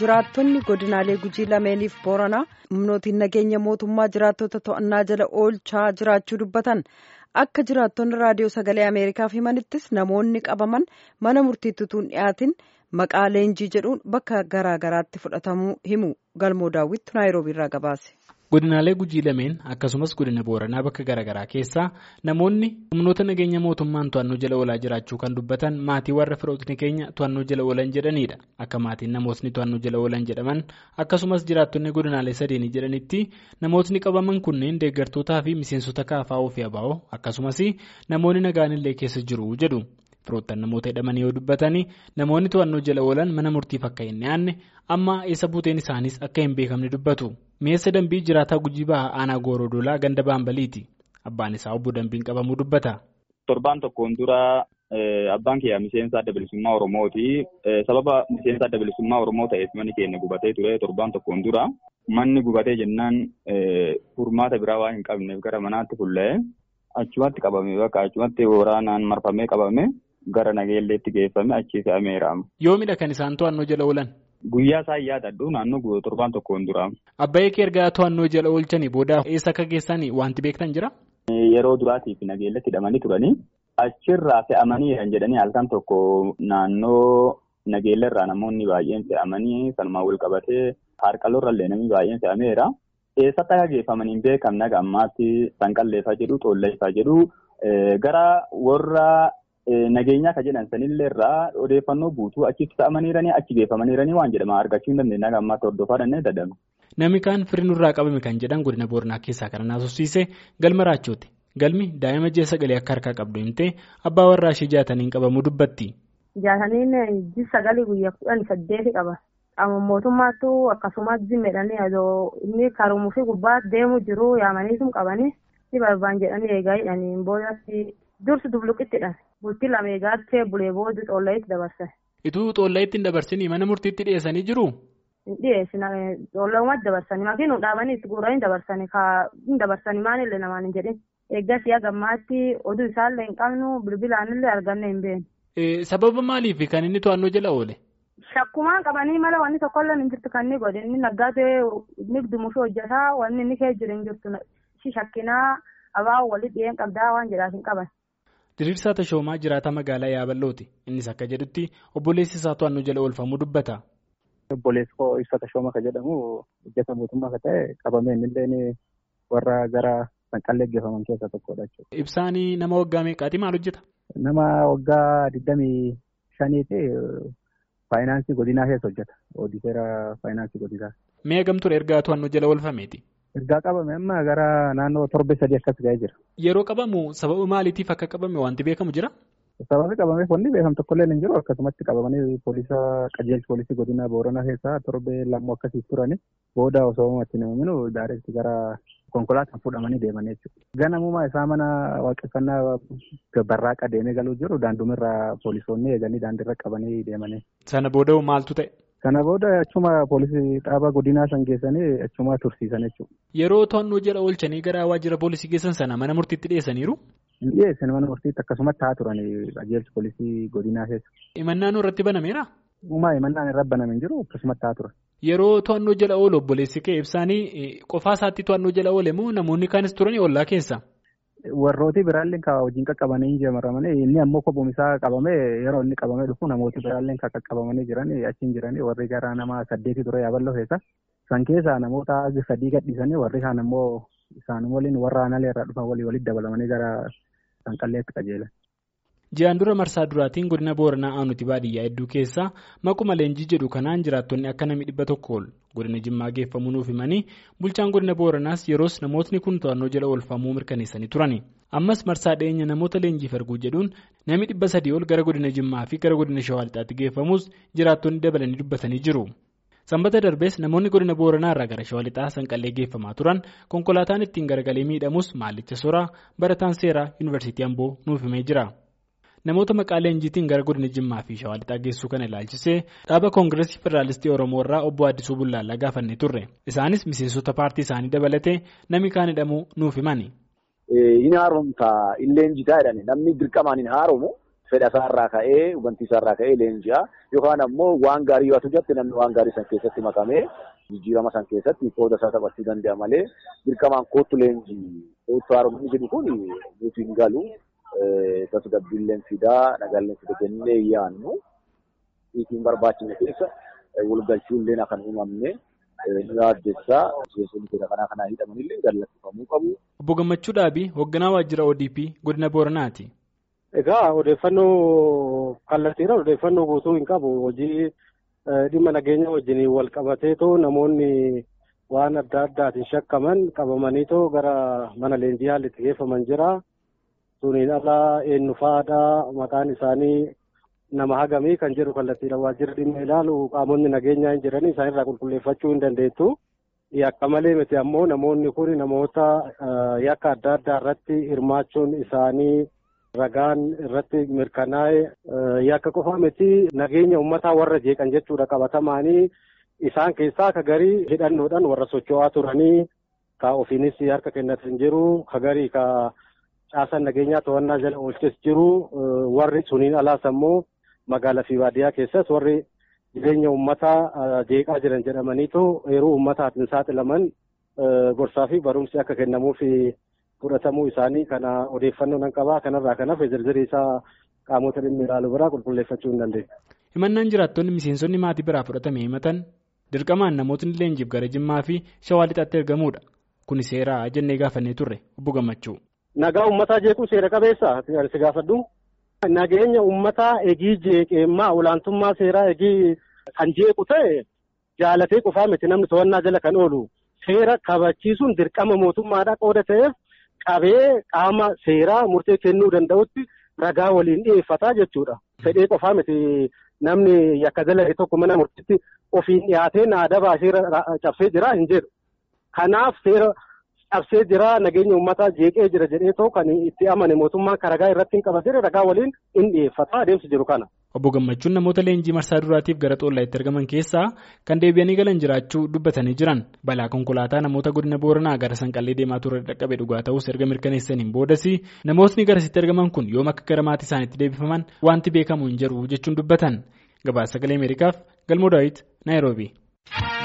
jiraattonni godinaalee gujii lameeniif booranaa humnootiin nageenya mootummaa jiraattota to'annaa jala oolchaa jiraachuu dubbatan akka jiraattonni raadiyoo sagalee ameerikaaf himanittis namoonni qabaman mana murtiitti utuu hin dhiyaatin maqaa leenjii jedhuun bakka garaa garaatti fudhatamuu himu galmoo daawwittu naayiroobiirraa gabaase. godinaalee gujii lameen akkasumas godina booranaa bakka garaagaraa keessaa namoonni humnoota nageenya mootummaan to'annoo jala oolaa jiraachuu kan dubbatan maatii warra firootni keenya to'annoo jala oolan jedhanidha akka maatiin namootni to'annoo jala oolan jedhaman akkasumas jiraattonni godinaalee sadeenii jedhanitti namootni qabaman kunneen deeggartootaa fi miseensota kaafaa ofii abaa'oo akkasumas namoonni nagaanillee keessa jiru jedhu. firoottan namoota hidhamanii yoo dubbatanii namoonni to'annoo jala oolan mana murtiif akka hin dhiyaanne amma eessa buuteen isaaniis akka hin beekamne dubbatu mi'eessa dambii jiraataa gujii bahaa aanaa gooroodolaa ganda baambaliiti abbaan isaa obbo dambiin qabamuu dubbata. torbaan tokkoon dura abbaan kiyyaa miseensa adda bilisummaa oromooti sababa miseensa adda bilisummaa oromoo ta'eef manni keenya gubatee ture torbaan tokkoon dura manni gubatee jennaan furmaata biraa waan hin qabneef gara manaatti fuullee achumatti qabame bakka achumatti waraanaan marfamee qabame. Gara nageelleetti geeffame achi fe'ameera. Yoomidha kan isaan to'annoo jala oolan? Guyyaa isaan yaadadhu naannoo torbaan tokkoon dura. Abbaayee kee ergaa to'annoo jala oolchanii booda eessa akka geessan wanti beektan jira? Yeroo duraatiif nageelletti hidhamanii turanii achirraa fe'amanii jedhanii halkan tokko naannoo nageellerraa namoonni baay'een fe'amanii sanumaan wal qabatee harqaloorrallee namni baay'een fe'ameera. Eessatti akka geeffamanii hin beekamne aga ammaatti sanqalleeffaa jedhu xoolleeffaa jedhu gara warra. Nageenyaa kan jedhan sanillee irraa odeeffannoo guutuu achitti fe'amaniiranii achi geeffamaniiranii waan jedhama argachuu hin dandeenye akka ammaatti hordofaa dandeenye dadhabu. Namni kaan firinurraa qabame kan jedhan godina booranaa keessaa kan naasofsiise galma raachooti. Galmi daa'ima ji'a sagalee akka harkaa qabdu himtee abbaa warraa ishee jaataniin qabamuu dubbatti. Jaataniin ji'a sagalee guyyaa kudhan saddeeti qaba. Qaama mootummaattu akkasumas zimmeedhanii inni karumuu fi gubbaa deemu jiru yaamaniitum qabanii si barbaan jedhanii eegaa hidhanii boodatti dursi dubluqittidha. Bultii lama eegaatti bulee booda xoollayitti dabarsan. Ituu xoollayitti hin dabarsinii mana murtiitti dhiyeessanii jiruu? Hin dhiyeessina xoollayumatti dabarsanii makiinuu dhaabanii itti guuranii dabarsanii hin dabarsanii maalillee namaan hin jedhin. Eeggas yaa gammaatti oduu isaallee hin qabnu bilbilaanillee arganne hin beeknu. Sababa maaliif kan inni to'annoo jala oole? Shakkumaan qabanii mala wanni tokkollee hin jirtu kan inni godhe inni naggaatee inni dumuuf hojjetaa wanni inni kee jiru hin jirtu shakkinaa abaa walitti dhiyeen qabdaa waan jedhaaf hin qaban. Diriirsaa Tashoomaa jiraataa magaalaa Yaaballooti. Innis akka jedhutti obboleessi isaa to'annoo jala oolfamuu dubbata. Obboleessi koo ibsa Tashooma kan jedhamu hojjeta mootummaa kan ta'e qabamee innillee warra gara sanqallee geeffaman keessaa tokkodha jechuudha. Ibsaan nama waggaa meeqaati maal hojjeta? Nama waggaa digdamii shaniiti faayinaansii godinaa keessa hojjeta. Oodiseera faayinaansii godinaa. Mee gamture ergaa to'annoo jala oolfameeti? Ergaa qabame amma gara naannoo torbe sadii akkas ga'ee jira. Yeroo qabamu sababa maaliitiif akka qabame wanti beekamu jira? Sababi qabameef wanni beekamu tokkollee hin jiru akkasumatti qabamanii poolisa qajeelcha poolisii godina booranaa keessaa torbee lammoo akkasiif turani booda osoo uumatti namaminu daareetti gara konkolaataan fuudhamanii deemanii jechuudha. Ganamumaa isaa mana waaqeffannaa barraaqa deemee galuu jiru daandumirraa poolisoonni eeganii daandiirra qabanii deemanii. Sana booda maaltu ta'e? Kana booda achuma poolisii dhaabaa godinaa san geessanii achuma tursiisan jechuudha. Yeroo to'annoo jala oolchanii gara waajjira poolisii geessan sana mana murtiitti dhiyeessaniiru? Hin dhiyeessan mana murtiitti akkasumatti haa turanii qajeelcha poolisii godinaa keessa. Imannaan irratti banameera? Uumaa imannaan irra baname hin jiru akkasumatti haa turan. Yeroo to'annoo jala oolu obboleessi kee ibsaanii qofaa isaatti to'annoo jala oole moo namoonni kaanis turanii ollaa keessa? Warrooti biraallee kan hojiin qaqqabanii ijaaramanii inni ammoo kophuun isaa qabamee yeroo inni qabamee dhufu namooti biraallee kan qaqqabamanii jiran achiin jiranii warri gara nama saddeeti ture yaaballoo keessa. San keessaa namoota sadii gadhiisanii warri kaan ammoo isaan waliin warra aanaa irraa dhufan walii walitti dabalamanii gara sanqalleetti qajeelan. Ji'aan dura marsaa duraatiin godina booranaa aanuti baadiyyaa hedduu keessaa maquma leenjii jedhu kanaan jiraattonni akka namni dhibba tokko ol godina jimmaa geeffamuu nuuf himanii bulchaan godina booranaas yeroos namootni kun to'annoo jala oolfamuu mirkaneessanii turani. Ammas marsaa dhiyeenya namoota leenjiif erguu jedhuun namni dhibba sadii ol gara godina jimmaa fi gara godina shawaa lixaatti geeffamus jiraattonni dabalanii dubbatanii jiru. Sanbata darbees namoonni godina booranaa irraa gara shawaa lixaa sanqallee geeffamaa turan konkolaataan ittiin garagalee miidhamus maallicha soraa barataan seeraa yuunivarsiitii amboo nuuf himee jira. Namoota maqaa leenjiitiin gara godina Jimmaa fi Shawaa Lixaa geessuu kana ilaalchisee dhaaba Koongireesii Federaalistii Oromoo irraa obbo Addisuu Bullaallaa gaafannee turre. Isaanis miseensota paartii isaanii dabalatee namni kaan hidhamuu nuuf himani. Hin haaromsa hin leenjisaa jedhani namni dirqamaan hin haaromu fedhasaarraa ka'ee hubantiisaarraa ka'ee leenji'a yookaan ammoo waan gaarii yoo jirti namni waan gaarii san keessatti makamee jijjiirama san keessatti qooda isaa taphachuu danda'a malee dirqamaan kootu leenjii kootu haaromni jedhu kun nuti hin galu tasgabbiilleen fidaa nagaalleen fida jennee yaannu dhiitiin barbaachifne keessa walgalchuulleen akka hin uumamne nu yaaddessaa miseensonni keenya kanaa kanaa hidhamanillee gallatifamuu qabu. Obbo Gammachuu Dhaabii hoogganaa waajjira ODP godina Booranaati. Egaa odeeffannoo kallattiidhaan odeeffannoo guutuu hin qabu hojii dhimma nageenya wajjin wal qabateetoo namoonni waan adda addaatiin shakkaman qabamaniitoo gara mana leenjii haalli itti geeffaman jira. Suniin alaa eenyu fa'aadha maqaan isaanii nama hagamii kan jedhu kallattiidhaan waajjirri dhimma ilaalu qaamonni nageenyaa hin jiranii isaanirraa qulqulleeffachuu hin dandeettu. Yakka malee miti ammoo namoonni kun namoota yakka adda addaa irratti hirmaachuun isaanii ragaan irratti mirkanaa'e yakka qofa miti nageenya uummataa warra jeeqan jechuudha qabatamaanii isaan keessaa akka garii hidhannoodhaan warra socho'aa turanii ka ofiinis harka kennatan jiru ka garii ka caasaan nageenyaa to'annaa jala oolches jiru warri suniin alaas ammoo magaalaa fi baadiyyaa keessas warri jireenya uummataa jeeqaa jiran jedhamaniitu yeroo uummataatiin saaxilaman gorsaa fi barumsi akka kennamuuf fudhatamuu isaanii kana odeeffannoo nan qabaa kanarraa kanaaf zirzirii isaa qaamota dhimmi ilaalu biraa qulqulleeffachuu hin dandeenye. Himannaan jiraattonni miseensonni maatii biraa fudhatame himatan dirqamaan namootni leenjiif gara Jimmaa fi Shawaa Lixaatti ergamuudha. Kuni seeraa jennee gaafannee turre obbo Gammachuu. Nagaa uummataa jeequu seera qabeessa si gaafadhu. Nageenya uummataa egii jeeqeemmaa olaantummaa seeraa egii kan jeequ ta'e jaalatee qofaa miti namni to'annaa jala kan oolu seera kabachiisuun dirqama mootummaadhaa qooda ta'eef qabee qaama seeraa murtee kennuu danda'utti ragaa waliin dhiyeeffataa jechuudha. Fedhee qofaa miti namni yakka dalage tokko mana murtiitti ofiin dhiyaatee naadabaa seera cabsee jira hin jedhu. Kanaaf seera cabsee jira nageenya uummataa jeeqee jira jedhee too kan itti amane mootummaan kan ragaa irratti hin qabatee ragaa waliin hin dhiyeeffataa adeemsi jiru kana. Obbo Gammachuun namoota leenjii marsaa duraatiif gara xoolaatti argaman keessaa kan deebi'anii galan jiraachuu dubbatanii jiran balaa konkolaataa namoota godina booranaa gara sanqallee deemaa ture dhaqqabe dhugaa ta'us erga mirkaneessaniin boodas namootni garasitti argaman kun yoom akka gara maatii isaaniitti deebifaman wanti beekamu hin jiru jechuun dubbatan gabaasa sagalee ameerikaaf galmoo daawit naayiroobii.